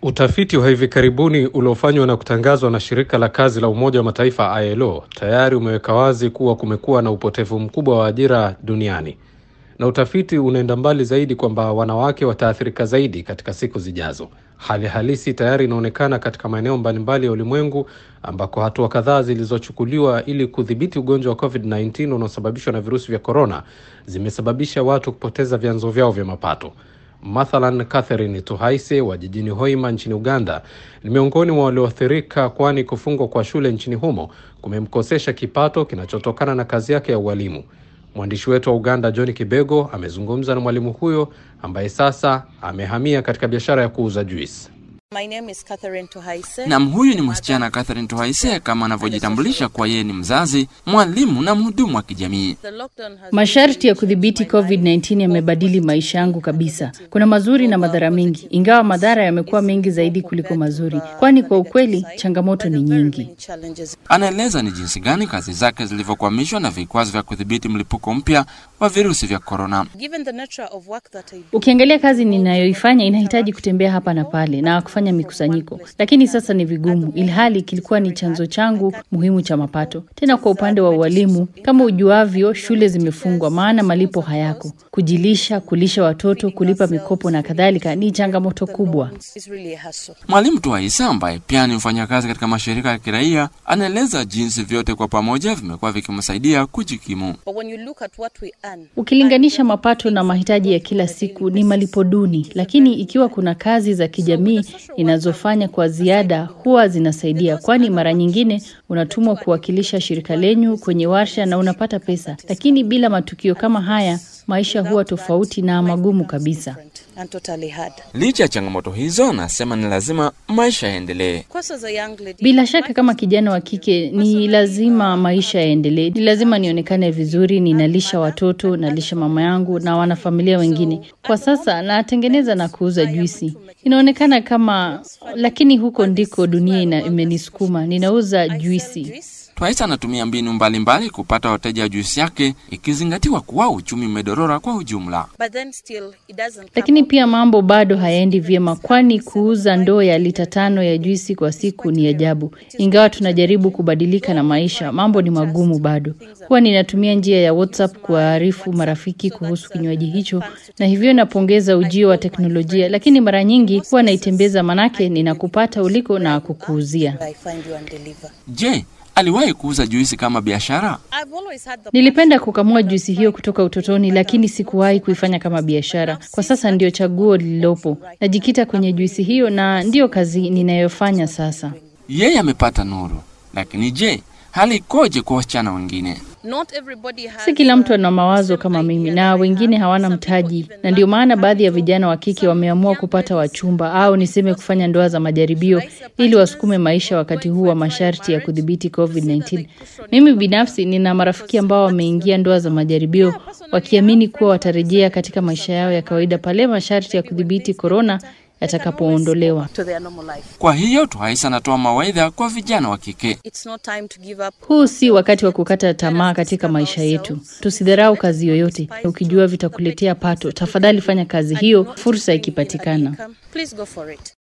Utafiti wa hivi karibuni uliofanywa na kutangazwa na shirika la kazi la Umoja wa Mataifa ILO tayari umeweka wazi kuwa kumekuwa na upotevu mkubwa wa ajira duniani, na utafiti unaenda mbali zaidi kwamba wanawake wataathirika zaidi katika siku zijazo. Hali halisi tayari inaonekana katika maeneo mbalimbali ya ulimwengu ambako hatua kadhaa zilizochukuliwa ili kudhibiti ugonjwa wa COVID-19 unaosababishwa na virusi vya korona zimesababisha watu kupoteza vyanzo vyao vya mapato. Mathalan, Catherine Tuhaise wa jijini Hoima nchini Uganda ni miongoni mwa walioathirika, kwani kufungwa kwa shule nchini humo kumemkosesha kipato kinachotokana na kazi yake ya ualimu. Mwandishi wetu wa Uganda John Kibego amezungumza na mwalimu huyo ambaye sasa amehamia katika biashara ya kuuza juisi. My name is Catherine Tuhaise. Nam, huyu ni msichana Catherine Tuhaise kama anavyojitambulisha kwa yeye ni mzazi, mwalimu na mhudumu wa kijamii. The lockdown has Masharti ya kudhibiti COVID-19 yamebadili maisha yangu kabisa. Kuna mazuri na madhara mengi, ingawa madhara yamekuwa mengi zaidi kuliko mazuri, kwani kwa ukweli changamoto ni nyingi. many challenges. Anaeleza ni jinsi gani kazi zake zilivyokwamishwa na vikwazo vya kudhibiti mlipuko mpya wa virusi vya korona. Given the nature of work that I do, Ukiangalia kazi ninayoifanya inahitaji kutembea hapa na pale na kufanya mikusanyiko, lakini sasa ni vigumu, ilhali kilikuwa ni chanzo changu muhimu cha mapato. Tena kwa upande wa ualimu, kama ujuavyo, shule zimefungwa, maana malipo hayako. Kujilisha, kulisha watoto, kulipa mikopo na kadhalika ni changamoto kubwa. it's really a hassle. Mwalimu Tuhaise ambaye pia ni mfanyakazi katika mashirika ya kiraia anaeleza jinsi vyote kwa pamoja vimekuwa vikimsaidia kujikimu. But when you look at what we earn, Ukilinganisha mapato na mahitaji ya kila siku ni malipo duni, lakini ikiwa kuna kazi za kijamii inazofanya kwa ziada huwa zinasaidia, kwani mara nyingine unatumwa kuwakilisha shirika lenyu kwenye warsha na unapata pesa, lakini bila matukio kama haya maisha huwa tofauti na magumu kabisa. and totally hard. Licha ya changamoto hizo, nasema ni lazima maisha yaendelee. Of course, as a young lady, Bila shaka kama kijana wa kike ni lazima maisha yaendelee, ni lazima nionekane vizuri, ninalisha watoto, nalisha mama yangu na wanafamilia wengine. Kwa sasa natengeneza na kuuza juisi, inaonekana kama, lakini huko ndiko dunia ina, imenisukuma. Ninauza juisi. juice, Twaisa anatumia mbinu mbalimbali kupata wateja wa juisi yake, ikizingatiwa kuwa uchumi umedorora kwa ujumla. but then still it doesn't come Lakini up pia mambo bado hayaendi vyema, kwani kuuza ndoo ya lita tano ya juisi kwa siku ni ajabu. Ingawa tunajaribu kubadilika na maisha, mambo ni magumu bado. Huwa ninatumia njia ya WhatsApp kuwaarifu marafiki kuhusu kinywaji hicho, na hivyo napongeza ujio wa teknolojia, lakini mara nyingi huwa naitembeza, manake ninakupata uliko na kukuuzia. I find you and deliver. Je, aliwahi kuuza juisi kama biashara? I've always had the Nilipenda kukamua juisi hiyo kutoka utotoni, lakini sikuwahi kuifanya kama biashara. Kwa sasa ndio chaguo lililopo. Najikita kwenye juisi hiyo na ndiyo kazi ninayofanya sasa. Yeye amepata nuru, lakini je, hali ikoje kwa wasichana wengine? not everybody has Si kila mtu ana mawazo kama mimi na wengine hawana mtaji, na ndio maana baadhi ya vijana wa kike wameamua kupata wachumba au niseme kufanya ndoa za majaribio ili wasukume maisha wakati huu wa masharti ya kudhibiti COVID-19. Mimi binafsi nina marafiki ambao wameingia ndoa za majaribio wakiamini kuwa watarejea katika maisha yao ya kawaida pale masharti ya kudhibiti korona yatakapoondolewa. to their normal life. Kwa hiyo Twaisa anatoa mawaidha kwa vijana wa kike. It's not time to give up. Huu si wakati wa kukata tamaa katika maisha yetu. Tusidharau kazi yoyote. Ukijua vitakuletea pato, tafadhali fanya kazi hiyo, fursa ikipatikana. Please go for it.